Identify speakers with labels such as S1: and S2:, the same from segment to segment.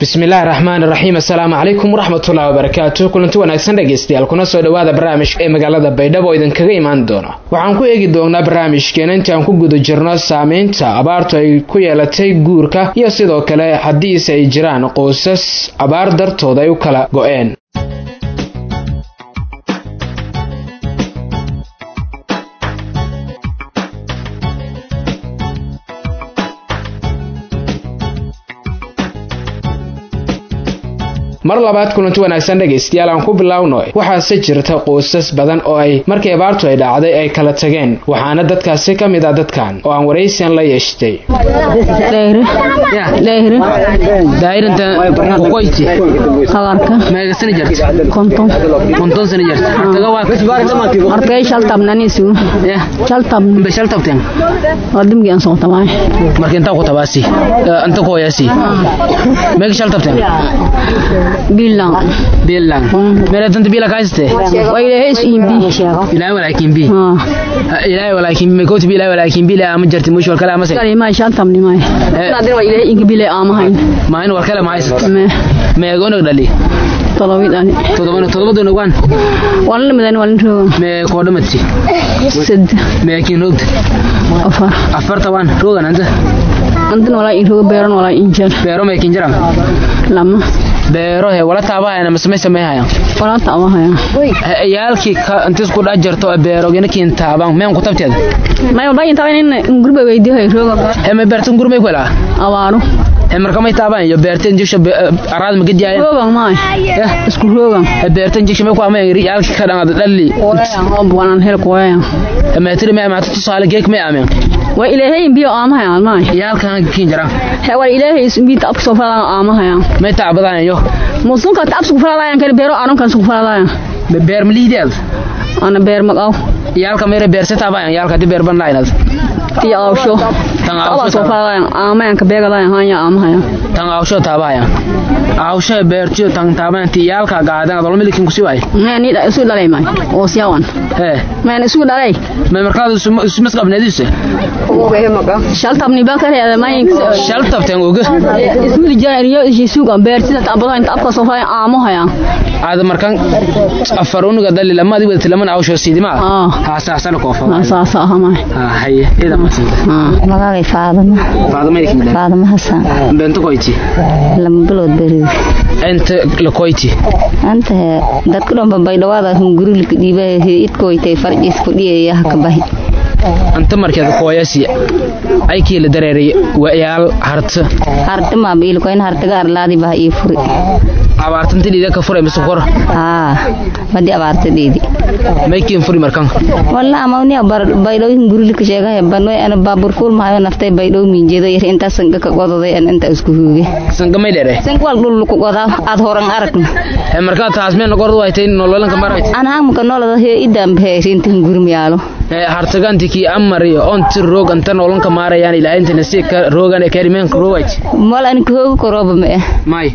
S1: bismillaahi raxmaani raxiim assalaamu calaykum waraxmatullahi wabarakaatu kulanti wanaagsan dhegaystayaal kuna soo dhowaada barnaamijka ee magaalada baydhabo oo idinkaga imaan doona waxaan ku eegi doonaa barnaamijkeena intii aan ku guda jirno saameynta abaartu ay ku yeelatay guurka iyo sidoo kale haddiise ay jiraan qoysas abaar dartood ay u kala go-een mar labaad kulanti wanaagsan dhegaystayaal aan ku biloawno waxaase jirta qoysas badan oo ay markii abaartu ay dhacday ay kala tageen waxaana dadkaasi ka mid ah dadkan oo aan waraysian la yeeshtay
S2: bilang
S1: bilang mera tanta bila kaiste
S2: wa ilahay is imbi
S1: ilahay walaakin bi ilahay walaakin bi koti bi ilahay walaakin bi la ama jarti mush wal kala ama se
S2: kale ma shantam ni mai nadir wa ilahay ingi bile amahayn
S1: ma in wal kala ma haysat
S2: me
S1: me gonog dhali
S2: todobid ani
S1: todobana todobaduna waan
S2: waan la midan waan rooga
S1: me koodhamati
S2: sad
S1: me kin rogta
S2: afar
S1: afarta waan rogan anta
S2: antan wala in rooga beeran wala in jar
S1: beero me kin jaran
S2: lama
S1: beero he wala taabahayana masmay sameeyhayan
S2: wala taabahaya
S1: yaalkii ka intis ku dhex jirto beero gina kiin taaban meen ku tabteeda
S2: may walba inta in gurba weydiyo hay rooga
S1: he me beertan gurmay ku helaa
S2: awaaro
S1: he marka may taaban iyo beertan jisha araad ma gadiyaayeen
S2: rooga maay isku rooga
S1: he beertan jisha may ku amay yaalkii ka dhangad dhalli
S2: waanan hel kuwaya
S1: he meetiri me amaata tusaale geek may ameen
S2: wa ilaahay biyo aamahaya almaay
S1: yaalkan kiin jaran
S2: he wa ilaahay isbi taab soo fala aamahaya
S1: may taabadaan yo
S2: musunka taab soo fala kan beero anon kan soo fala
S1: beer maliideed
S2: ana beer magaw
S1: yaalka meere beerse taabayan yaalka di beer ban laynad
S2: ti awsho
S1: tan
S2: awsho soo fala aamayan ka beega layan hanya aamahaya
S1: tan awsho taabayan awsho beertiyo tan taabayan ti yaalka gaadan adol milikin kusi waay
S2: me ni da isu dhalay may oo siyawan
S1: he
S2: me isu dhalay
S1: me markaad ismas qabneedise
S2: shal tabni ba kare ada may
S1: shal tabteen oga
S2: isu jariyo isu ga beertida taabada inta afka soo fala aamahaya
S1: aad markan afar unuga dali lama adi wadati laman awsho siidima
S2: ah
S1: haasaasana koofa
S2: saasa ahamay
S1: haye ida maasanta
S3: magacay faadama
S1: faadama ikin
S3: faadama hasan
S1: bento koyti
S3: lama bilood beriid
S1: enta la koyti
S3: anta dadka dhanba baydhawaada hungurulka dhiiba idkoytay farciis kudhiyaya haka bahi
S1: anta markeed kooyasi aykii la dareeray wayaal harta
S3: hartamaaba ilkoyn hartaga arlaadi baha ii furi
S1: abaartanta dhiida ka furay mise kor
S3: haa madi abaarta dheedi
S1: maykiin furi markan
S3: walla amawni baydhow hungurulka sheegahe banoy ana baabur fuul mahayo naftay baydhow miinjeedo yar intaa sanga ka gododay an inta isku huuge
S1: sanka may dheere
S3: sanka wal dhulku godaa aad horan aragna
S1: he markaa taas meen gordu waytay nololanka marawayt
S3: an haamka noloda he idambe heesinta hungurmiyaalo
S1: he hartaganti kii amariyo onti roog anta nolonka maarayaan ilaahintana si ka roogan karimeenka roowayt
S3: wal an kahooga korooba ma eh
S1: may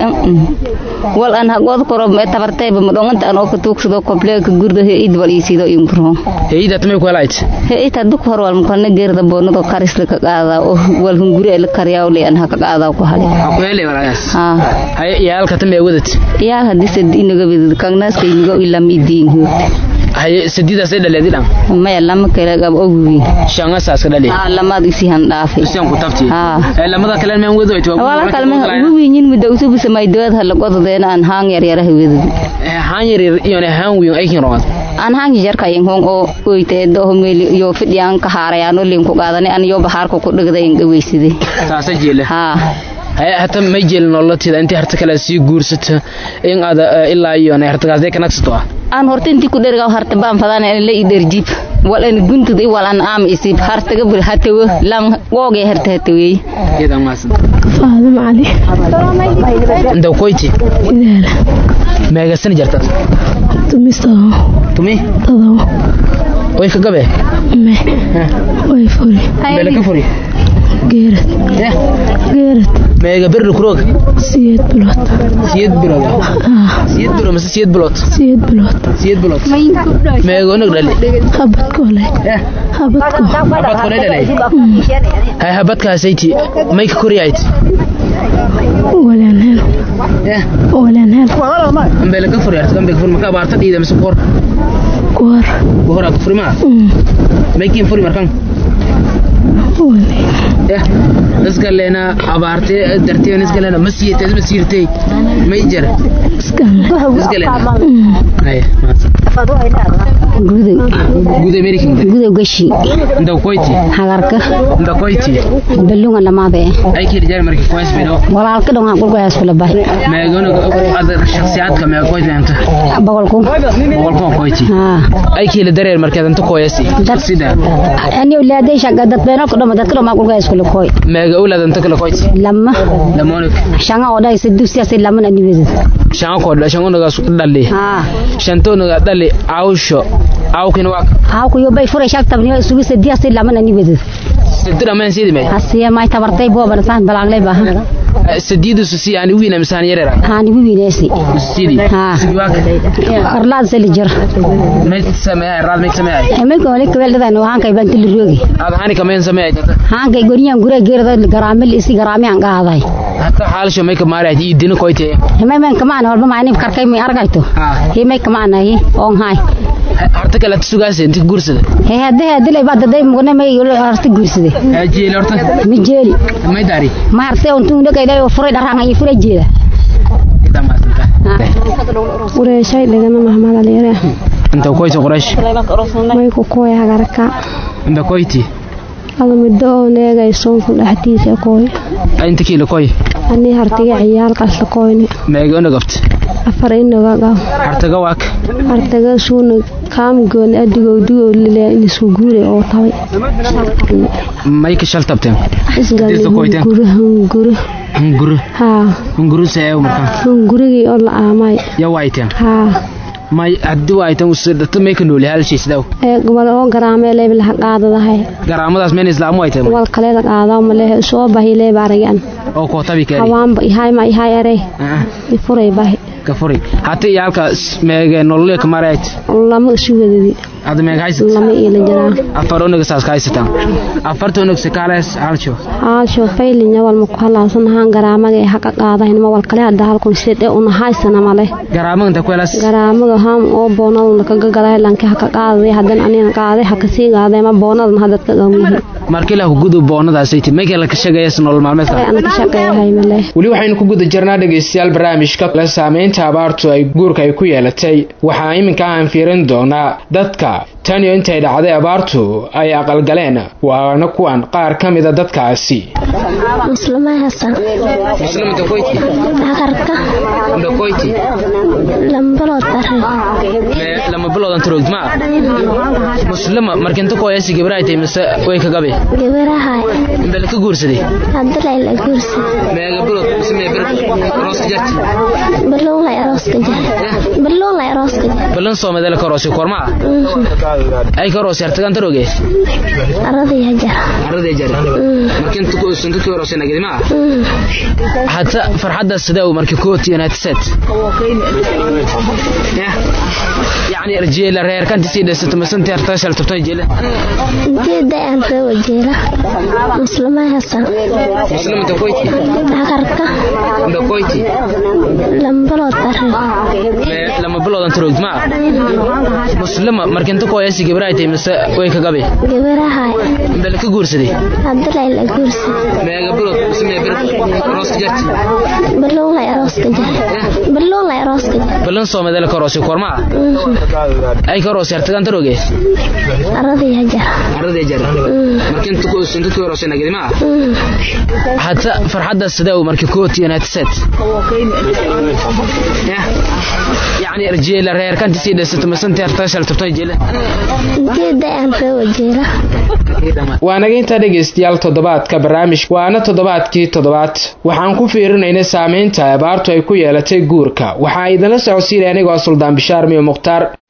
S3: wal an hagood korooba ma tabartayba madhonganta an oo ka tuugsado kobleeka gurda he id wal iisido inkuro
S1: heida tamay ku helayt
S3: he ita duk hor wal mkalna geerda boonado karisla ka qaadaa oo wal hungure la karyaa le an haka qaadaa ku hale
S1: ha ku helay walaas
S3: ha
S1: haye yaalka tamay wadat
S3: yaa hadise inaga bidid kagnaska inaga ilam idiin hoogta
S1: haye sadiidaas ay dhaleedi dhan
S3: maya lama kale gab ogwi
S1: shanga saas ka dhali
S3: ha lamaad isi han dhaafay
S1: isian ku tafti
S3: ha
S1: ee lamada kale meen wado ay
S3: wala kalma uwiyin muddo usubisa may dood hala gododeena an haang yar yar hawedid
S1: ee haan yar iyo ne haan wiin ay kin rood
S3: an haang jarka yin hong oo oyte do meli yo fidyan ka haarayaan oo lin ku qaadani an yo bahaar ku dhigday in gaweyside
S1: saasa jeele
S3: ha
S1: haye hata may jeelin nolotida intii harta kale sii guursata in aad ilaa iyo ne hartagaas day kanagsato ah
S3: aan horta intii ku dherga harta baan fadaan in la iderjib wal an guntud i wal an aam isib hartaga bul hatawo lan googe harta hatawey
S1: iyada maasan
S4: faadam cali
S1: inta koyti
S4: sidaala
S1: meegasani jartad
S4: tumistaho
S1: tumi
S4: tadabo
S1: way ka gabe
S4: me way furi
S1: bele ka furi
S4: geerad
S1: eh
S4: geerad berad
S1: meega berri kuroog
S4: siyeed bilood
S1: siyed bilood
S4: ah
S1: siyed bilood mase siyed bilood
S4: siyeed bilood
S1: siyed bilood meega onag dhali
S4: habadkoole
S1: eh
S4: habadko
S1: habad kole dhalay hay habadkaasayti may ka koryahayd
S4: walaan hel
S1: eh
S4: walaan hel
S1: ambele ka furi arta ambele ka furi marka abaarta dhiida mise koor
S4: kuwar
S1: kohoraa ka furi maa may kiin furi markan eh isgaleena abaarte darteen isgaleena ma siiyatay ma siirtay may jar isgaleena hay
S3: guday
S1: guud american
S3: guday gashi
S1: inda koyti
S3: hagarka
S1: inda koyti
S3: balunga lamaade
S1: ay kii jar markii koys bido
S3: walaalka dhonga qulka hasfula bay
S1: meegona adar shakhsiyaadka meega koyti anta
S3: boqolku
S1: boqolkoo koyti
S3: ha
S1: ay kii la dareer markeed anta koyasi sida
S3: ani ulaaday shaga dad beenal ku dhama dadka dhama qulka hasfula koy
S1: meega ulaad anta kala koyti
S3: lama
S1: lamonik
S3: shanga oday sidu siyaasi lamana niweed
S1: shan ko shan onaga dhali
S3: ha
S1: shantonaga dhali awsho awkin waa
S3: ha ku yobay furay shag tabniyo isugu siyaasi lamana niweed
S1: sidira man sidii may
S3: hasiya may tabartay booban saan balaaglay baahan
S1: sadiidu si yani wiina misaan yarera
S3: haan igu wiinaysi
S1: sidii
S3: ha
S1: sidii waa
S3: arlaad sali jir
S1: may sameeyay raad may sameeyay
S3: emelka wali kabeeldadan waan kay banti liroogi
S1: aad hani kameen sameeyay
S3: haan kay goriyan gure geerada garaamil isi garaami aan qaaday
S1: hatta xaalsho may ka maaray ii dina koyte
S3: hemay men kamaan walba maani karkay mi argayto
S1: ha
S3: hemay kamaan ahi on hay
S1: harta kala sugaasay inta guursada
S3: he hadde hadde lay bad day mugna may arti guursade
S1: jeeli horta
S3: mi jeeli
S1: may daari
S3: ma arte on tuu dhagay lay furay dharaan ay furay jeela
S4: ureeshay dhigana mahmad aliyare
S1: inta koyte qurash
S4: may ku kooy hagarka
S1: inta koyti
S4: ada muddo oo neegay soonku dhexdiisa kooy
S1: inta kiila koy
S4: anii hartiga ciyaal qasla kooyni
S1: meega onagabt
S4: afar inaga qaw
S1: hartaga waak
S4: hartaga suuna kaamgoon adigow digow lile inisku guure oo tabay
S1: may ka shal tabteen Diisa kooyteen.
S4: isgalguri hunguri
S1: hunguru
S4: haa
S1: hunguru saeew markan
S4: hungurigii oo la aamay
S1: ya waayteen
S4: haa
S1: may haddii waayteen usidhata may ka nooli halshiisdaw
S4: ee gobol oo garaamee leeb laha qaadadahay
S1: garaamadaas meen islaamu waayteen
S4: wal kaleeda qaadaa malehe soo bahi leeb aragan
S1: oo kootabi kaari
S4: hawaanba ihay ma ihay arey ifuray bahi
S1: ka furi hata iyo halkaas meege nolole ka marayd
S4: lama isu wadadi
S1: ada meega haysat
S4: lama iila jiraa
S1: afar onaga saas ka haysataan afarta onag sakaalees halsho
S4: haasho faylinya wal maku halaasan ahaan garaamaga ee haka qaadahin ma wal kale hadda halkun sidhe una haysana male
S1: garaamaga inta ku helaas
S4: garaamaga haam oo boonaduna kaga gaday lanki haka qaaday hadan anina qaaday haka sii qaaday ma boonadana hadad ka gawihi
S1: markii la gudub boonadaasay ti meekala ka shaqeeyas nolol maalmeedka
S4: ana ka shaqeeyahay male
S1: weli waxaynu ku guda jirnaa dhegaystayaal barnaamijka la saameynta abaartu ay guurka ay ku yeelatay waxaa iminka aan fiirin doonaa dadka tan iyo intay dhacday abaartu ay aqalgaleen waana kuwan qaar ka mida dadkaasi
S4: muslima hasan hakarka lambalood bare
S1: lama biloodan turogma muslima markinta koyasi gabraaytay mise way ka gabe
S4: gabarahay
S1: bel ka guursaday
S4: hadalay la guursi
S1: meega bilood mise mee bir rooska jarti
S4: balloon lay arooska jar balloon lay arooska jar
S1: balan soomedela ka roosi kormaa ay ka roosi hartagan taroge
S4: aradii hajar
S1: arradee jare markinta ku sunta ku roosi nagidma hata farxadda sidaa markii kooti united set يعني رجال رير كانت سيدة ست مسنت ارتشل تبتاي جيلة
S4: intii da-anta wajeela muslima hasan
S1: مسلم انت كويتي
S4: hakarka
S1: انت كويتي
S4: lambalood bare
S1: لما بلود انت روجت ما مسلم مركن انت كويسي جبرايتي مس way ka gabe
S4: gabarahay
S1: bal ka guursaday
S4: hadalay la guursi
S1: meega bulod ismee bir roos jarti
S4: balloon lay arooska jar balloon lay arooska jar
S1: balan soomedela ka roosi korma ay ka roosi hartagan taroge
S4: aradii hajar
S1: arradee jare markin tu ku sunta ku roosi nagidma hata farxadda sidaa markii kooti united set يعني رجال رير كانت سيدة ست مسنت ارتشل تبتاي جيلة
S4: intii da-anta wajeela
S1: waanaga intaa dhegaystayaal toddobaadka barnaamij waana toddobaadkii toddobaad waxaan ku fiirinaynay saameynta abaartu ay ku yeelatay guurka waxaa idinla socodsiinaya anigoo suldaan bishaar miyo mukhtaar